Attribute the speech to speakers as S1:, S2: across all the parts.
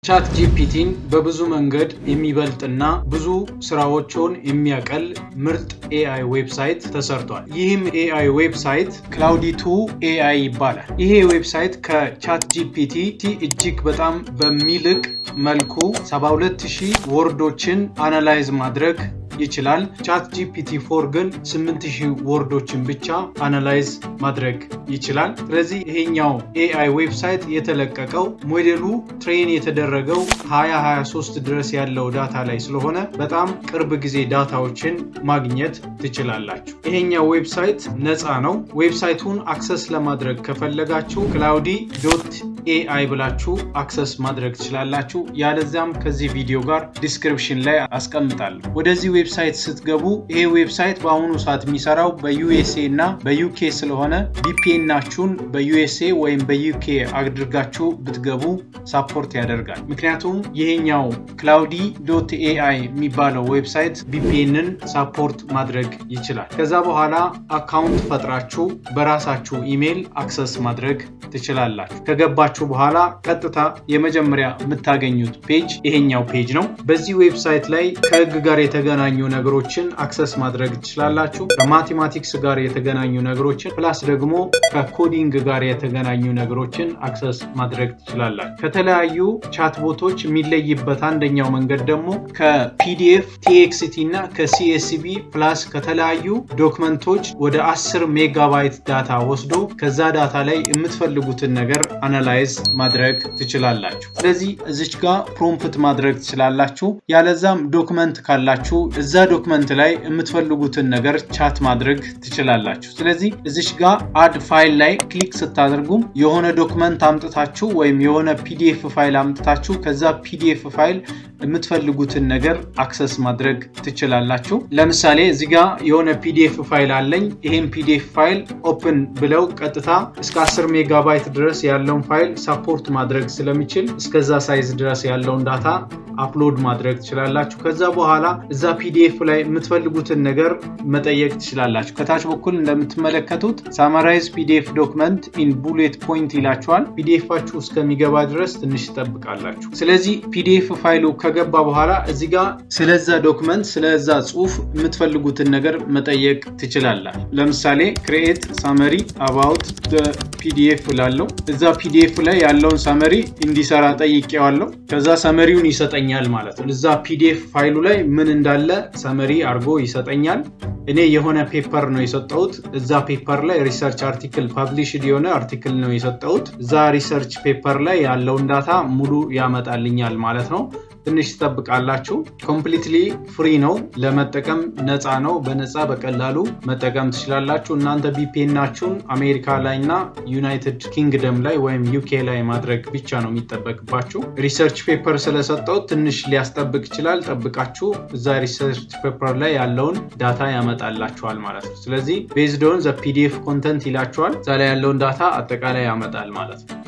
S1: ቻት ጂፒቲን በብዙ መንገድ የሚበልጥና ብዙ ስራዎችን የሚያቀል ምርጥ ኤአይ ዌብሳይት ተሰርቷል። ይህም ኤአይ ዌብሳይት ክላውዲቱ ኤአይ ይባላል። ይሄ ዌብሳይት ከቻት ጂፒቲ እጅግ በጣም በሚልቅ መልኩ 72000 ወርዶችን አናላይዝ ማድረግ ይችላል። ቻት ጂፒቲ ፎር ግን 8000 ወርዶችን ብቻ አናላይዝ ማድረግ ይችላል። ስለዚህ ይሄኛው ኤአይ ዌብሳይት የተለቀቀው ሞዴሉ ትሬን የተደረገው 2023 ድረስ ያለው ዳታ ላይ ስለሆነ በጣም ቅርብ ጊዜ ዳታዎችን ማግኘት ትችላላችሁ። ይሄኛው ዌብሳይት ነፃ ነው። ዌብሳይቱን አክሰስ ለማድረግ ከፈለጋችሁ ክላውዲ ዶት ኤአይ ብላችሁ አክሰስ ማድረግ ትችላላችሁ። ያለዚያም ከዚህ ቪዲዮ ጋር ዲስክሪፕሽን ላይ አስቀምጣለሁ። ወደዚህ ዌብሳይት ስትገቡ ይሄ ዌብሳይት በአሁኑ ሰዓት የሚሰራው በዩኤስኤ እና በዩኬ ስለሆነ ቪፒኤናችሁን በዩኤስኤ ወይም በዩኬ አድርጋችሁ ብትገቡ ሳፖርት ያደርጋል። ምክንያቱም ይሄኛው ክላውዲ ዶት ኤአይ የሚባለው ዌብሳይት ቪፒኤንን ሳፖርት ማድረግ ይችላል። ከዛ በኋላ አካውንት ፈጥራችሁ በራሳችሁ ኢሜይል አክሰስ ማድረግ ትችላላችሁ። ከገባችሁ በኋላ ቀጥታ የመጀመሪያ የምታገኙት ፔጅ ይሄኛው ፔጅ ነው። በዚህ ዌብሳይት ላይ ከህግ ጋር የተገናኙ ነገሮችን አክሰስ ማድረግ ትችላላችሁ። ከማቴማቲክስ ጋር የተገናኙ ነገሮችን ፕላስ ደግሞ ከኮዲንግ ጋር የተገናኙ ነገሮችን አክሰስ ማድረግ ትችላላችሁ። ከተለያዩ ቻትቦቶች የሚለይበት አንደኛው መንገድ ደግሞ ከፒዲኤፍ ቲኤክስቲ እና ከሲኤስቢ ፕላስ ከተለያዩ ዶክመንቶች ወደ 10 ሜጋባይት ዳታ ወስዶ ከዛ ዳታ ላይ የምትፈልጉትን ነገር አናላይዝ ማድረግ ትችላላችሁ። ስለዚህ እዚች ጋር ፕሮምፕት ማድረግ ትችላላችሁ። ያለዛም ዶክመንት ካላችሁ እዛ ዶክመንት ላይ የምትፈልጉትን ነገር ቻት ማድረግ ትችላላችሁ። ስለዚህ እዚች ጋር አድ ፋይል ላይ ክሊክ ስታደርጉም የሆነ ዶክመንት አምጥታችሁ ወይም የሆነ ፒዲኤፍ ፋይል አምጥታችሁ ከዛ ፒዲኤፍ ፋይል የምትፈልጉትን ነገር አክሰስ ማድረግ ትችላላችሁ። ለምሳሌ እዚህ ጋር የሆነ ፒዲኤፍ ፋይል አለኝ። ይሄን ፒዲኤፍ ፋይል ኦፕን ብለው ቀጥታ እስከ 10 ሜጋባይት ድረስ ያለውን ፋይል ሳፖርት ማድረግ ስለሚችል እስከዛ ሳይዝ ድረስ ያለውን ዳታ አፕሎድ ማድረግ ትችላላችሁ። ከዛ በኋላ እዛ ፒዲኤፍ ላይ የምትፈልጉትን ነገር መጠየቅ ትችላላችሁ። ከታች በኩል እንደምትመለከቱት ሳማራይዝ ፒዲኤፍ ዶክመንት ኢን ቡሌት ፖይንት ይላችኋል። ፒዲኤፋችሁ እስከሚገባ ድረስ ትንሽ ትጠብቃላችሁ። ስለዚህ ፒዲኤፍ ፋይሉ ከገባ በኋላ እዚህ ጋር ስለዛ ዶክመንት ስለዛ ጽሁፍ የምትፈልጉትን ነገር መጠየቅ ትችላላችሁ። ለምሳሌ ክሬኤት ሳመሪ አባውት ፒዲኤፍ ላለው እዛ ፒዲኤፍ ላይ ያለውን ሳመሪ እንዲሰራ ጠይቄዋለሁ። ከዛ ሰመሪውን ይሰጠኛል ማለት ነው። እዛ ፒዲኤፍ ፋይሉ ላይ ምን እንዳለ ሰመሪ አድርጎ ይሰጠኛል። እኔ የሆነ ፔፐር ነው የሰጠሁት። እዛ ፔፐር ላይ ሪሰርች አርቲክል ፓብሊሽድ የሆነ አርቲክል ነው የሰጠሁት። እዛ ሪሰርች ፔፐር ላይ ያለውን ዳታ ሙሉ ያመጣልኛል ማለት ነው። ትንሽ ትጠብቃላችሁ። ኮምፕሊትሊ ፍሪ ነው ለመጠቀም ነፃ ነው። በነፃ በቀላሉ መጠቀም ትችላላችሁ። እናንተ ቪፒኤናችሁን አሜሪካ ላይ እና ዩናይትድ ኪንግደም ላይ ወይም ዩኬ ላይ ማድረግ ብቻ ነው የሚጠበቅባችሁ። ሪሰርች ፔፐር ስለሰጠው ትንሽ ሊያስጠብቅ ይችላል። ጠብቃችሁ እዛ ሪሰርች ፔፐር ላይ ያለውን ዳታ ያመጣላችኋል ማለት ነው። ስለዚህ ቤዝድ ኦን ዘ ፒዲኤፍ ኮንተንት ይላችኋል። እዛ ላይ ያለውን ዳታ አጠቃላይ ያመጣል ማለት ነው።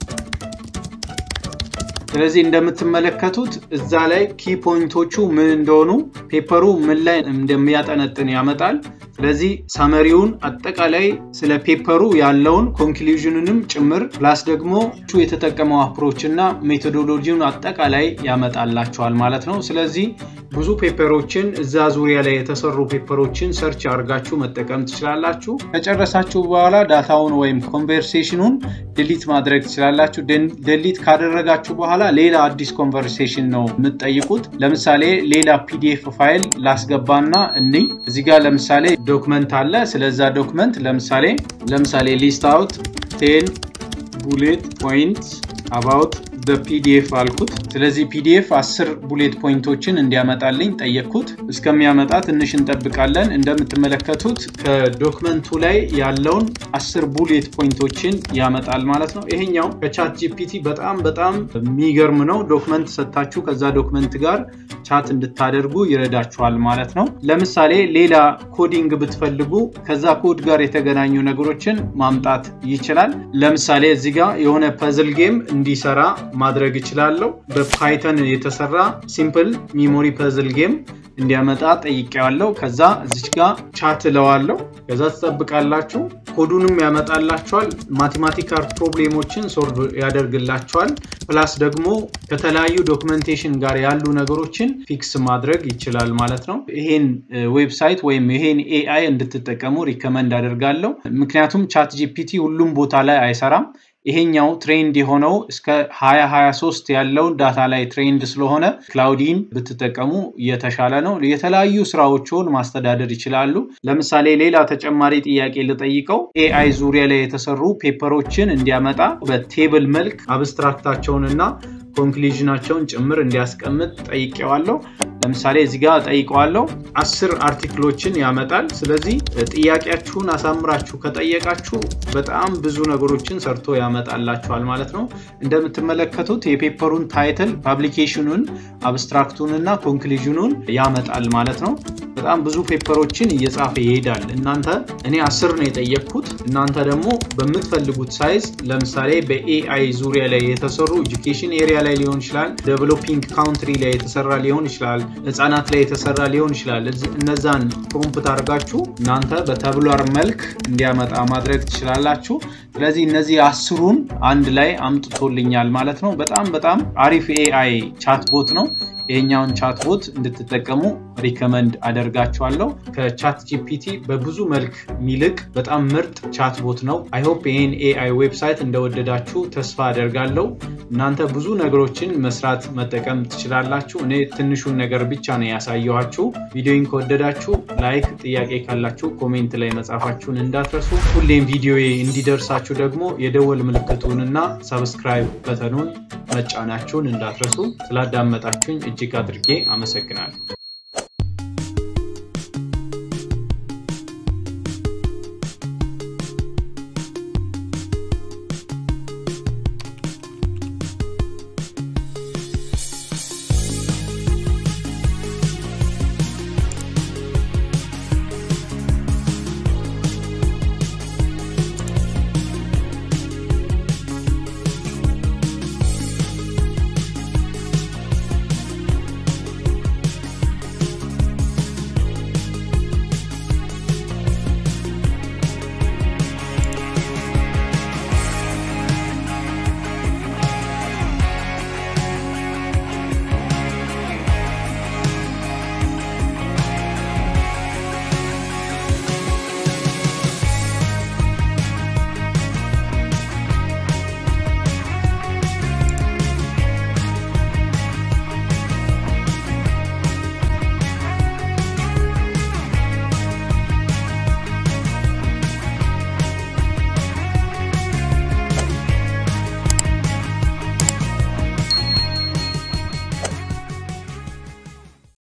S1: ስለዚህ እንደምትመለከቱት እዛ ላይ ኪ ፖይንቶቹ ምን እንደሆኑ ፔፐሩ ምን ላይ እንደሚያጠነጥን ያመጣል። ስለዚህ ሳመሪውን አጠቃላይ ስለ ፔፐሩ ያለውን ኮንክሉዥንንም ጭምር ፕላስ ደግሞ የተጠቀመው አፕሮች እና ሜቶዶሎጂውን አጠቃላይ ያመጣላቸዋል ማለት ነው። ስለዚህ ብዙ ፔፐሮችን እዛ ዙሪያ ላይ የተሰሩ ፔፐሮችን ሰርች አድርጋችሁ መጠቀም ትችላላችሁ። ከጨረሳችሁ በኋላ ዳታውን ወይም ኮንቨርሴሽኑን ድሊት ማድረግ ትችላላችሁ። ድሊት ካደረጋችሁ በኋላ ሌላ አዲስ ኮንቨርሴሽን ነው የምትጠይቁት። ለምሳሌ ሌላ ፒዲኤፍ ፋይል ላስገባና እንይ። እዚህ ጋር ለምሳሌ ዶክመንት አለ። ስለዛ ዶክመንት ለምሳሌ ለምሳሌ ሊስት አውት ቴን ቡሌት ፖይንት አባውት በፒዲኤፍ አልኩት። ስለዚህ ፒዲኤፍ አስር ቡሌት ፖይንቶችን እንዲያመጣልኝ ጠየቅኩት። እስከሚያመጣ ትንሽ እንጠብቃለን። እንደምትመለከቱት ከዶክመንቱ ላይ ያለውን አስር ቡሌት ፖይንቶችን ያመጣል ማለት ነው። ይሄኛው ከቻት ጂፒቲ በጣም በጣም የሚገርም ነው። ዶክመንት ሰጥታችሁ ከዛ ዶክመንት ጋር ቻት እንድታደርጉ ይረዳችኋል ማለት ነው። ለምሳሌ ሌላ ኮዲንግ ብትፈልጉ ከዛ ኮድ ጋር የተገናኙ ነገሮችን ማምጣት ይችላል። ለምሳሌ እዚህ ጋር የሆነ ፐዝል ጌም እንዲሰራ ማድረግ ይችላለሁ። በፓይተን የተሰራ ሲምፕል ሚሞሪ ፐዝል ጌም እንዲያመጣ ጠይቄዋለሁ። ከዛ እዚች ጋር ቻት እለዋለሁ። ከዛ ትጠብቃላችሁ። ኮዱንም ያመጣላችኋል። ማቴማቲካል ፕሮብሌሞችን ሶልቭ ያደርግላችኋል። ፕላስ ደግሞ ከተለያዩ ዶክመንቴሽን ጋር ያሉ ነገሮችን ፊክስ ማድረግ ይችላል ማለት ነው። ይሄን ዌብሳይት ወይም ይሄን ኤአይ እንድትጠቀሙ ሪከመንድ አደርጋለሁ። ምክንያቱም ቻት ጂፒቲ ሁሉም ቦታ ላይ አይሰራም። ይሄኛው ትሬንድ የሆነው እስከ 2023 ያለውን ዳታ ላይ ትሬንድ ስለሆነ ክላውዲን ብትጠቀሙ የተሻለ ነው። የተለያዩ ስራዎችን ማስተዳደር ይችላሉ። ለምሳሌ ሌላ ተጨማሪ ጥያቄ ልጠይቀው። ኤአይ ዙሪያ ላይ የተሰሩ ፔፐሮችን እንዲያመጣ በቴብል መልክ አብስትራክታቸውን እና ኮንክሉዥናቸውን ጭምር እንዲያስቀምጥ ጠይቄዋለሁ። ለምሳሌ እዚህ ጋር ጠይቀዋለሁ። አስር አርቲክሎችን ያመጣል። ስለዚህ ጥያቄያችሁን አሳምራችሁ ከጠየቃችሁ በጣም ብዙ ነገሮችን ሰርቶ ያመጣላችኋል ማለት ነው። እንደምትመለከቱት የፔፐሩን ታይትል፣ ፓብሊኬሽኑን፣ አብስትራክቱን እና ኮንክሉዥኑን ያመጣል ማለት ነው። በጣም ብዙ ፔፐሮችን እየጻፈ ይሄዳል። እናንተ እኔ አስር ነው የጠየቅኩት። እናንተ ደግሞ በምትፈልጉት ሳይዝ ለምሳሌ በኤአይ ዙሪያ ላይ የተሰሩ ኤጁኬሽን ኤሪያ ላይ ሊሆን ይችላል፣ ዴቨሎፒንግ ካውንትሪ ላይ የተሰራ ሊሆን ይችላል፣ ህጻናት ላይ የተሰራ ሊሆን ይችላል። እነዛን ፕሮምፕት አድርጋችሁ እናንተ በተብሏር መልክ እንዲያመጣ ማድረግ ትችላላችሁ። ስለዚህ እነዚህ አስሩን አንድ ላይ አምጥቶልኛል ማለት ነው። በጣም በጣም አሪፍ ኤአይ ቻትቦት ነው። ይሄኛውን ቻትቦት እንድትጠቀሙ ሪከመንድ አደርጋችኋለሁ። ከቻት ጂፒቲ በብዙ መልክ የሚልቅ በጣም ምርጥ ቻትቦት ነው። አይሆፕ ይህን ኤአይ ዌብሳይት እንደወደዳችሁ ተስፋ አደርጋለሁ። እናንተ ብዙ ነገሮችን መስራት መጠቀም ትችላላችሁ። እኔ ትንሹን ነገር ብቻ ነው ያሳየኋችሁ። ቪዲዮን ከወደዳችሁ ላይክ፣ ጥያቄ ካላችሁ ኮሜንት ላይ መጻፋችሁን እንዳትረሱ። ሁሌም ቪዲዮ እንዲደርሳችሁ ደግሞ የደወል ምልክቱንና ሰብስክራይብ በተኑን መጫናችሁን እንዳትረሱ። ስላዳመጣችሁኝ እጅግ አድርጌ አመሰግናለሁ።